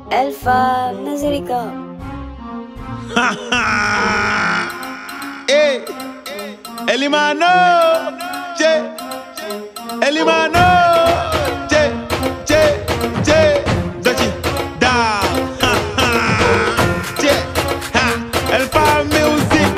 Elfa Nazarica. Eh, Elimano, che, Elimano, che, che, che, Dachi, da, ha, ha, che, ha, Elfa Music,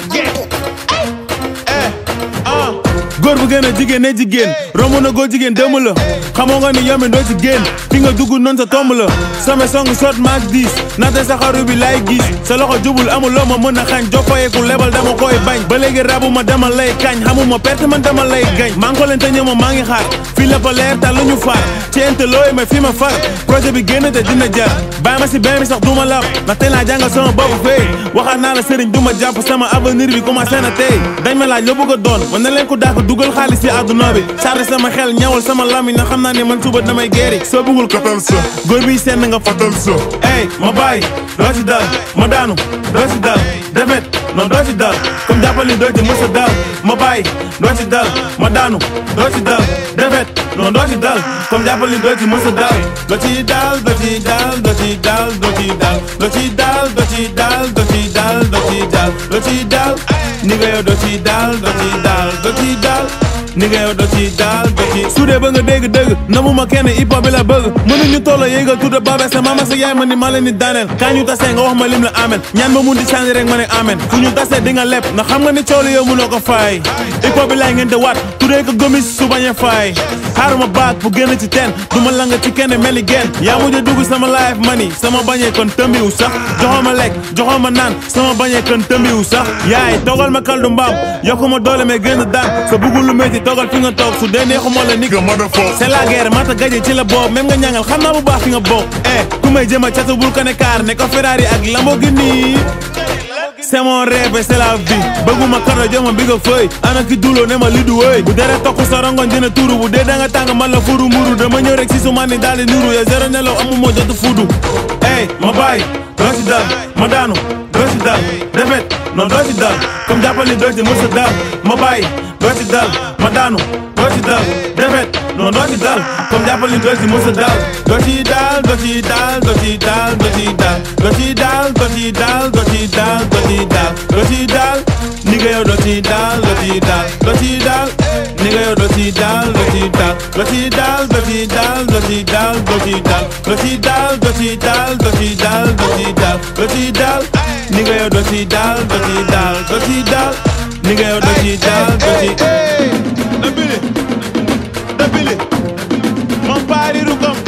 yeah, eh, ah. góor bu gën a jigéen ne jigéen romb na góor jigéen dëmm la xamoo nga ni yomi doo ci génn fi nga dugg noonu sa tomb la sama song sot maag diis naate sa xaru bi laay gis sa loxo jubul amul loo ma mën a xañ joppayeeku lebal dama koy bañ ba léegi rabu ma dama lay kañ xamuma perte man dama lay gañ maa ngi ko leen te ñëw ma maa ngi xaar fii la ba leer ta lu ñu faar ci ente looy ma fi ma far projet bi génn te dina jar bàyyi ma si benn bi sax du ma lab ndax tey laa jàngal sama bopp fee waxaat naa la sëriñ du ma jàpp sama avenir bi commencé na tey dañ ma laaj loo bëgg a doon man na leen ko daako dugal xaalis ci àdduna bi chargé sama xel ñawal sama lamiñ na xam naa ne man suba damay geeri soo bëggul katal sa góor bi seen nga fatal sa ey ma bàyyi doo ci dal ma daanu doo ci dal defet non doo ci dal comme jàppal ni doo ci mës a dal ma bàyyi doo ci dal ma daanu doo ci dal defet non doo ci dal comme jàppal ni doo ci mës a dal doo ci dal doo ci dal doo ci dal doo ci dal doo ci dal doo ci dal doo ci dal doo ci dal doo ci dal ni nga yow doo ci dal doo ci dal doo ci dal ni nga yow doo ci daal doo ci su dee ba nga dégg dëgg namu ma kenn hip hop bi la bëgg mënuñu tolloo yéegal tuuta baabe sa mama sa yaay ma ni ma leen ni daaneel kaa ñu tasee nga wax ma lim la amen ñaan ma mun di changé rek ma ne amen fu ñu tasee di nga lepp ndax xam nga ni coolu yow mënoo ko faay hip hop bi laay ngeen te waat tuddee ko gomis su bañ a faay xaaruma baat bu génn ci teen du ma langa ci kenn meli genn yaa mujj a dugg sama life mani sama bañee kon tëmbiwu sax joxoo ma lekk joxoo ma naan sama bañee kon tëmbiwu sax yaay toogal ma kaldu mbaam yokku ma doole mais gën a daan sa bëggul lu métti toogal fi nga toog su dee neexuma la ni c'est la guerre mata gaje ci la boob même nga ñangal xam naa bu baax fi nga bokk eh ku may jëma catu bul ko ne kaar ne ko Ferrari ak Lamborghini c'est mon rêve et c'est la vie bëgguma kado joma bi nga fëy ana ki duloo ne ma li du wëy bu dere tokk sa rongoñ dina tuuru bu dee da nga tàng man la furu mburu dama ñëw rek si su man ni daal di nuru ya zéro nelaw amu moo jotu fudu ey ma bàyyi doo ci dal ma daanu doo ci dal defet non doo ci dal comme jàppal ni doo ci mës a dal ma bàyyi doo ci dal ma daanu doo ci dal defet non doo ci dal comme jàppal ni doo ci mës a dal doo ci dal doo ci dal doo ci dal doo ci dal doo ci dal doo ci dal doo ci dal doo ci dal doo ci dal ni nga yow doo ci dal doo ci dal doo ci dal ni nga yow doo ci dal doo ci dal doo ci dal doo ci dal doo ci dal doo ci dal doo ci dal doo ci dal doo ci dal doo ci dal doo ci dal ni nga yow doo ci dal doo ci dal doo ci dal ni nga yow doo ci dal doo ci Dabili Dabili Mon pari rugam